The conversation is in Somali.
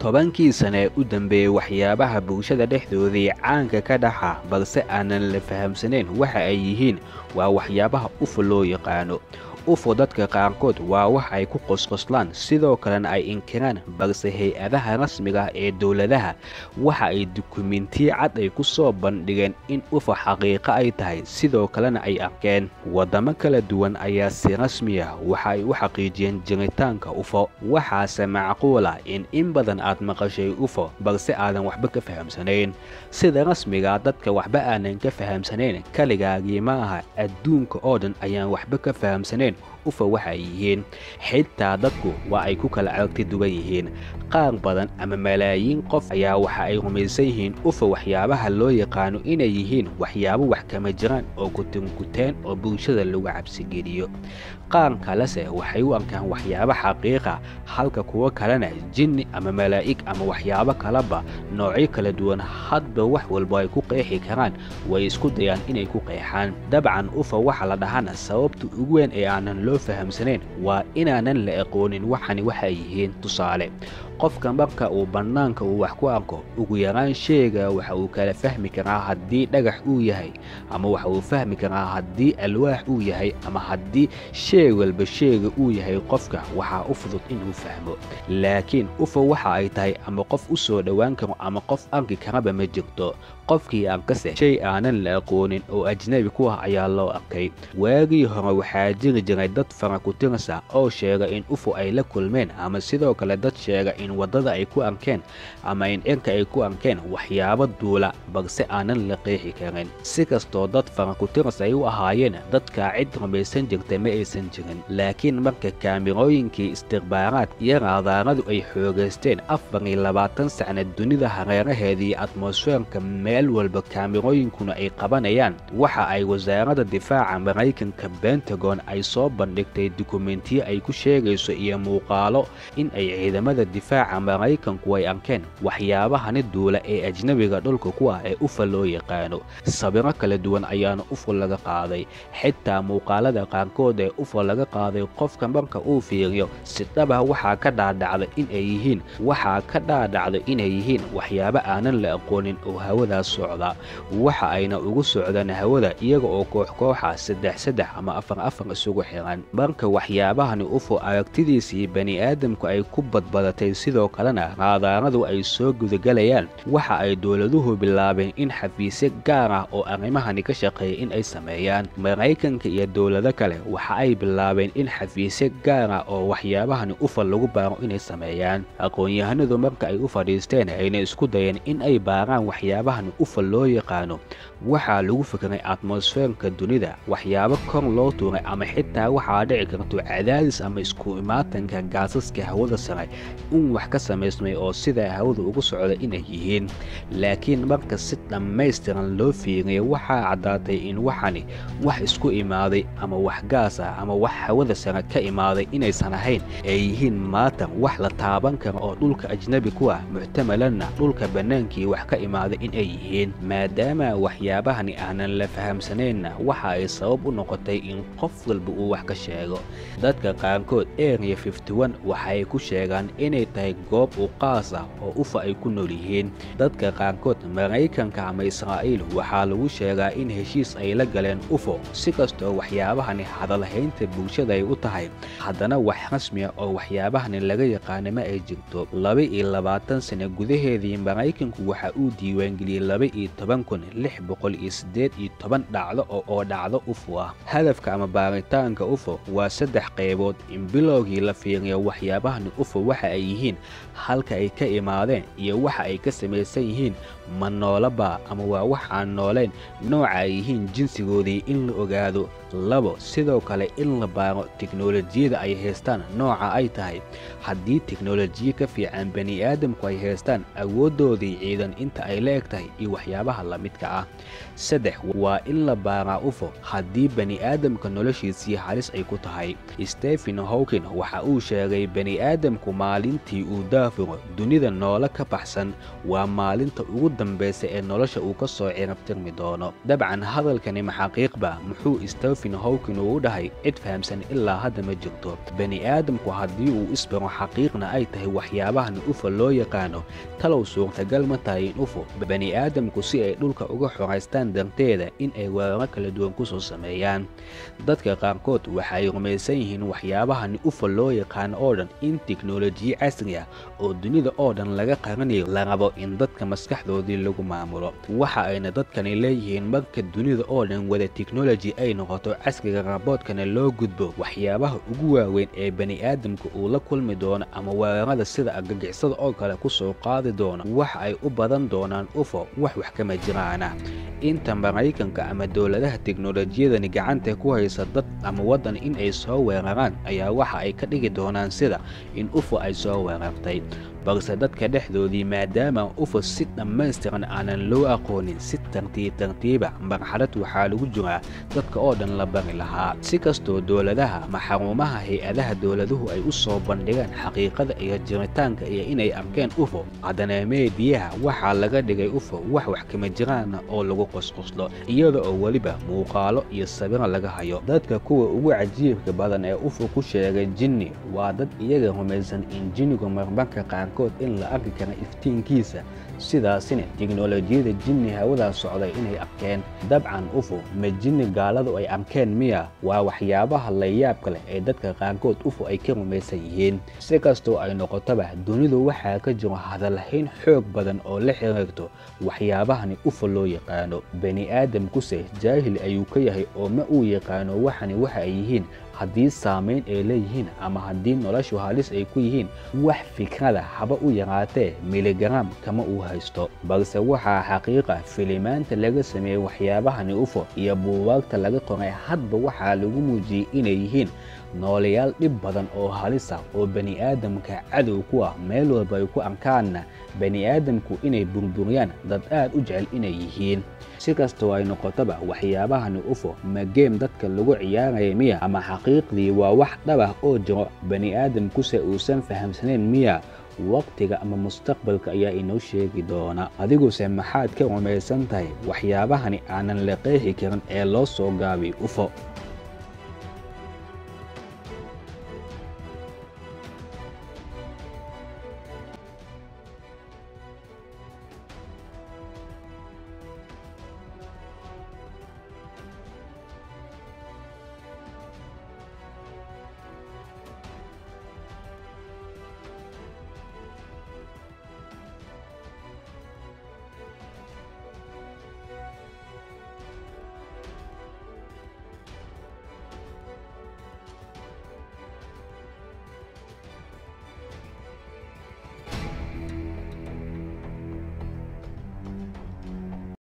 tobankii sane ee u dambeeyey waxyaabaha bulshada dhexdoodii caanka ka dhaxa balse aanan la fahamsanayn waxa ay yihiin waa waxyaabaha ufo loo yaqaano ufo dadka qaarkood waa wax ay ku qosqoslaan sidoo kalena ay inkiraan balse hay-adaha rasmiga ah ee dowladaha waxa ay dukumentiye cad ay ku soo bandhigeen in ufo xaqiiqo ay tahay sidoo kalena ay arkeen waddamo kala duwan ayaa si rasmi ah waxa ay u xaqiijiyeen jiritaanka ufo waxaase macquul ah in in badan aad maqashay ufo balse aadan waxba ka fahamsanayn sida rasmigaa dadka waxba aanan ka fahamsanayn kaligaagii ma aha adduunka oo dhan ayaan waxba ka fahamsanayn ufa waxa ay yihiin xitaa dadku waa ay ku kala aragti duwan yihiin qaar badan ama malaayiin qof ayaa waxa ay rumaysan yihiin ufa waxyaabaha loo yaqaano inay yihiin waxyaabo wax kama jiraan oo kutinkuteen oo bulshada lagu cabsigeliyo qaar kalese waxay u arkaan waxyaabo xaqiiqa halka kuwo kalena jinni ama malaa'ig ama waxyaabo kaleba noocyo kala duwan hadba wax walba ay ku qeexi karaan way isku dayaan inay ku qeexaan dabcan ufa waxa la dhahana sababta ugu weyn ee aanan loo fahamsanayn waa inaanan la aqoonin waxani waxay yihiin tusaale qofka marka uu bannaanka uu wax ku arko ugu yaraan sheega waxa uu kala fahmi karaa haddii dhagax uu yahay ama waxa uu fahmi karaa haddii alwaax uu yahay ama haddii shay walba sheega uu yahay qofka waxaa u fudud inuu fahmo laakiin ufa waxa ay tahay ama qof u soo dhowaan karo ama qof arki karaba ma jirto qofkii arkase shay aanan la aqoonin oo ajnabi ku ah ayaa loo arkay waagii hore waxaa jiri jiray dad fara ku tirsa oo sheega in ufo ay la kulmeen ama sidoo kale dad sheega in waddada ay ku arkeen ama in cirka ay ku arkeen waxyaabo duula balse aanan la qeexi karin si kastoo dad fara ku tirs ay u ahaayeen dadkaa cid rumaysan jirta ma aysan jirin laakiin marka kaamirooyinkii istikbaaraad iyo raadaaradu ay xoogaysteen afar iyo labaatan sacna dunida hareeraheedii atmosfeerka meel walba kaamirooyinkuna ay qabanayaan waxa ay wasaaradda difaaca maraykanka bentagon ay soo bandhigtay dukumentiye ay ku sheegayso iyo muuqaalo in ay ciidamada difaaca maraykanku ay arkeen waxyaabahani duula ee ajnabiga dhulka ku ah ee ufa loo yaqaano sabiro kala duwan ayaana ufa laga qaaday xitaa muuqaalada qaarkood ee ufa laga qaaday qofka marka uu fiiriyo si dhabah waxaa ka dhaadhacda in ay yihiin waxaa ka dhaadhacda inay yihiin waxyaabo aanan la aqoonin oo hawadaas socda waxa ayna ugu socdaan hawada iyaga oo koox kooxa saddex saddex ama afar afar isugu xiran marka waxyaabahani ufo aragtidiisii bani aadamku ay ku badbadatay sidoo kalena raadaaradu ay soo gudagelayaan waxa ay dowladuhu bilaabeen in xafiisyo gaar ah oo arrimahani ka shaqeeya in ay sameeyaan maraykanka iyo dowlado kale waxa ay bilaabeen in xafiisyo gaar ah oo waxyaabahani ufa lagu baaro inay sameeyaan aqoon-yahanadu marka ay u fadhiisteen ayna isku dayeen in ay baaraan waxyaabahan ufa loo yaqaano waxaa lagu fikray atmosfeerka dunida waxyaabo kor loo tuuray ama xitaa waxaa dhici karto cadaadis ama isku imaatanka gaasaska hawada sare in wax ka samaysmay oo sidaa hawada ugu socda inay yihiin laakiin marka si dhammaystiran loo fiiriyay waxaa caddaatay in waxani wax isku imaaday ama wax gaas ah ama wax hawada sare ka imaaday inaysan ahayn ay yihiin maatan wax la taaban karo oo dhulka ajnabi ku ah muxtamalanna dhulka bannaankii wax ka imaaday in ay yihiin maadaama waxyaabahani aanan la fahamsanaynna waxa ay sabab u noqotay in qof walba uu wax ka sheego dadka qaarkood area fifty-one waxa ay ku sheegaan inay tahay goob u qaas ah oo ufa ay ku nool yihiin dadka qaarkood maraykanka ama israa'iil waxaa lagu sheegaa in heshiis ay la galeen ufo si kastoo waxyaabahani hadalhaynta bulshada ay u tahay haddana wax rasmi ah oo waxyaabahani laga yaqaana ma ay jirto laba iyo labaatan sano gudaheedii maraykanku waxa uu diiwaangeliyey laba iyo toban kun lix boqol iyo siddeed iyo toban dhacdo oo oo dhacdo ufo ah hadafka ama baaritaanka ufo waa saddex qaybood in bilowgii la fiiriyo waxyaabahani ufo waxa ay yihiin halka ay ka imaadeen iyo waxa ay ka samaysan yihiin ma noolaba ama waa wax aan noolayn nooca ay yihiin jinsigoodii in la ogaado labo sidoo kale in la baaro teknolojiyada ay haystaan nooca ay tahay haddii teknolojiya ka fiican bani aadamku ay haystaan awooddoodii ciidan inta ay la eg tahay iyo waxyaabaha la midka ah saddex waa in la baaraa ufo haddii bani aadamka noloshiisii halis ay ku tahay stephen hawkin waxa uu sheegay bani aadamku maalintii uu daafuro dunida noolo ka baxsan waa maalinta ugu dambaysa ee nolosha uu ka soo cirabtirmi doono dabcan hadalkani maxaqiiqba muxuu stephen hawkin uu u dhahay cid fahamsan ilaa hadda ma jirto bani aadamku haddii uu isbaro xaqiiqna ay tahay waxyaabahan ufo loo yaqaano talow suurtagal ma tahay in ufo bani aadamku si ay dhulka uga xoraystaan darteeda in ay weeraro kala duwan kusoo sameeyaan dadka qaarkood waxay rumaysan yihiin waxyaabahan ufo loo yaqaano oo dhan in teknolojiya casri ah oo dunida oo dhan laga qaranayo la rabo in dadka maskaxdoodii lagu maamulo waxa ayna dadkani leeyihiin marka dunida oo dhan wada teknoloji ay noqoto casriga raboodkana loo gudbo waxyaabaha ugu waaweyn ee bani aadamka uu la kulmi doono ama weerarada sida argagixisada oo kale kusoo qaadi doono waxa ay u badan doonaan ufo wax wax kama jiraana inta maraykanka ama dowladaha teknolojiyadani gacanta ku haysa dad ama waddan in ay soo weeraraan ayaa waxa ay ka dhigi doonaan sida in ufo ay soo weerartay balse dadka dhexdoodii maadaama ufo si dhammaystiran aanan loo aqoonin si tartiib tartiiba marxalad waxaa lagu jiraa dadka oo dhan la bari lahaa si kastoo dowladaha ama xarumaha hay-adaha dowladuhu ay u soo bandhigaan xaqiiqada iyo jiritaanka iyo inay arkeen ufo haddana meediyaha waxaa laga dhigay ufo wax wax kama jiraana oo lagu qosqoslo iyada oo weliba muuqaalo iyo sawiro laga hayo dadka kuwa ugu cajiibka badan ee ufo ku sheegay jinni waa dad iyaga rumaysan in jinnigu marmarka qaar in la arki kara iftiinkiisa sidaasina teknolojiyada jinni hawadaa socday inay arkeen dabcan ufo ma jinni gaaladu ay arkeen miya waa waxyaabaha layaabka leh ee dadka qaarkood ufo ay ka rumaysan yihiin si kastoo ay noqotoba dunidu waxaa ka jiro hadalhayn xoog badan oo la xiriirto waxyaabahani ufo loo yaqaano bani aadamkuse jaahil ayuu ka yahay oo ma uu yaqaano waxani waxa ay yihiin haddii saamayn ay leeyihiin ama haddii noloshu halis ay ku yihiin wax fikrada haba u yaraatee miligaraam kama uu haysto balse waxaa xaqiiqa filimaanta laga sameeyey waxyaabahani ufo iyo buugaagta laga qoray hadba waxaa lagu muujiyey inay yihiin noolayaal dhib badan oo halisa oo bani aadamka cadow ku ah meel walba ay ku arkaanna bani aadamku inay burburiyaan dad aad u jecel inay yihiin si kastoo ay noqotoba waxyaabahani ufo ma geem dadka lagu ciyaaraya miya ama xaqiiqdii waa wax dhabah oo jiro bani aadamkuse uusan fahamsanayn miya waqtiga ama mustaqbalka ayaa inoo sheegi doona adiguse maxaad ka rumaysan tahay waxyaabahani aanan la qeexi karin ee loo soo gaabay ufo